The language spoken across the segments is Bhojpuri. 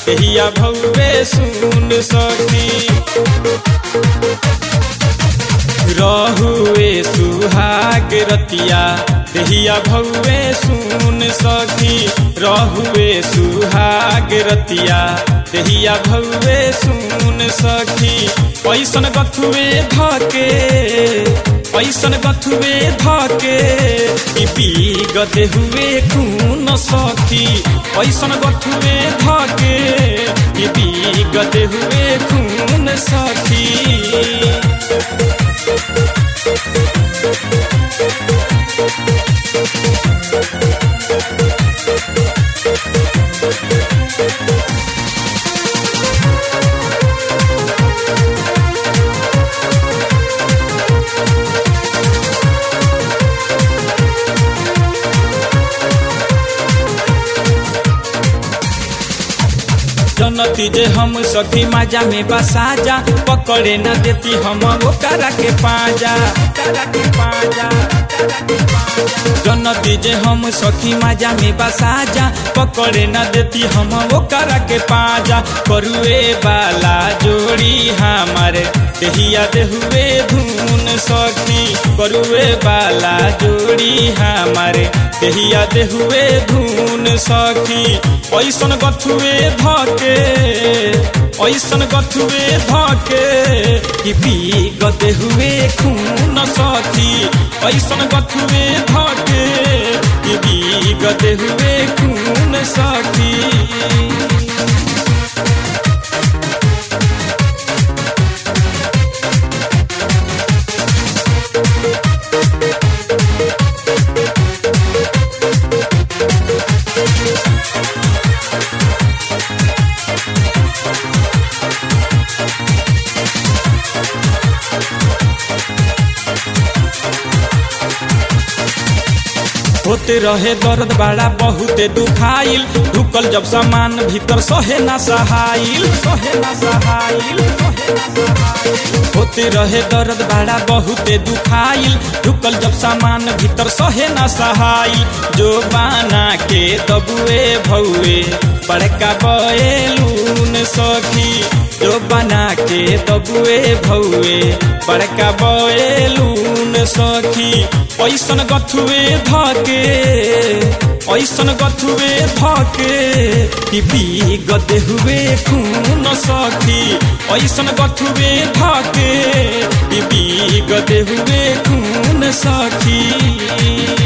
देहिया भौवे सुन सखी रहुए सुहाग रतिया देहिया भौवे सुन सखी रहुए सुहाग रतिया देहिया भौवे सुन सखी पैसन गथुए धके पैसन गथुए धके ई पी गदे हुए खून सखी पैसन गथुए धके ई पी गदे हुए खून सखी जनती जे हम सखी माजा में बसाजा पकड़े न देती हम वो करा के पाजा करा के पाजा जनती जे हम सखी माजा में बसाजा पकड़े न देती हम वो करा के पाजा करुए वाला जोड़ी हमारे देहिया देहुए धुन सखी करुए वाला जोड़ी हमारे देहिया देहुए धुन सखी ऐसन गथुए धके ऐसन गथुए धके कि पी गदे हुए खून सखी ऐसन गथुए धके कि पी गदे हुए खून सखी होते रहे दर्द बड़ा बहुते दुखाइल ढुकल जब सामान भीतर सहे ना सहाइल सहे ना सहाइल होते रहे दर्द बड़ा बहुते दुखाइल ढुकल जब सामान भीतर सहे ना सहाइल जो बाना के दबुए भौए बड़का बएलून सखी जो बना के दबुए भौए बड़का बएलून सखी ऐसन गथुए धके ऐसन गथुए धके कि पी गदे हुए खून सखी ऐसन गथुए धके कि पी गदे हुए खून सखी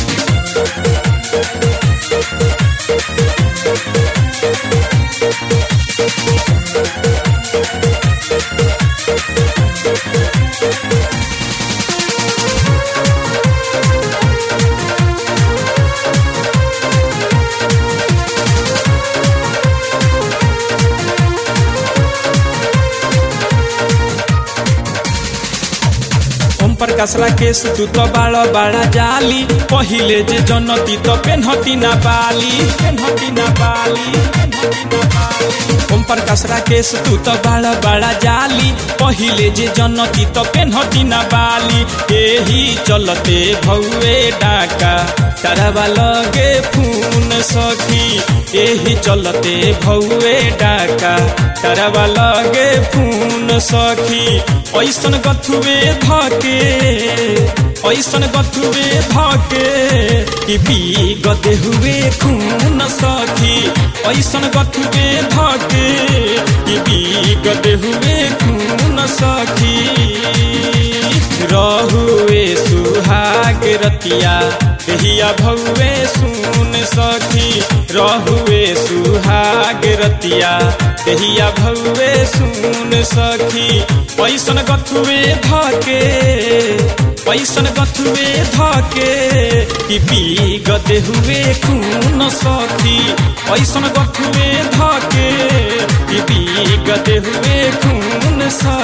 ओम प्रकाश राकेश तू तो बाड़ा बाड़ा जाली पहिले जे जनती तो पेन्हती ना बाली पेन्हती ना बाली पेन्हती ना बाली ओम प्रकाश राकेश तू तो बाड़ा बाड़ा जाली पहिले जे जनती तो पेन्हती ना बाली एही चलते भौए डाका ताराबा लगे फून सखी एही चलते भौए डाका ताराबा लगे फून सखी ऐसन गथुए धके ऐसन गथुए धके कि पी गदे हुए खून सखी ऐसन गथुए धके कि पी गदे हुए खून सखी रहुए सुहाग रतिया देहिया भौवे सुन सखी रहुए सुहाग रतिया देहिया भौवे सुन सखी पैसन गथुए धके पैसन गथुए धके कि पी गदे हुए खून सखी पैसन गथुए धके कि पी गदे हुए खून सखी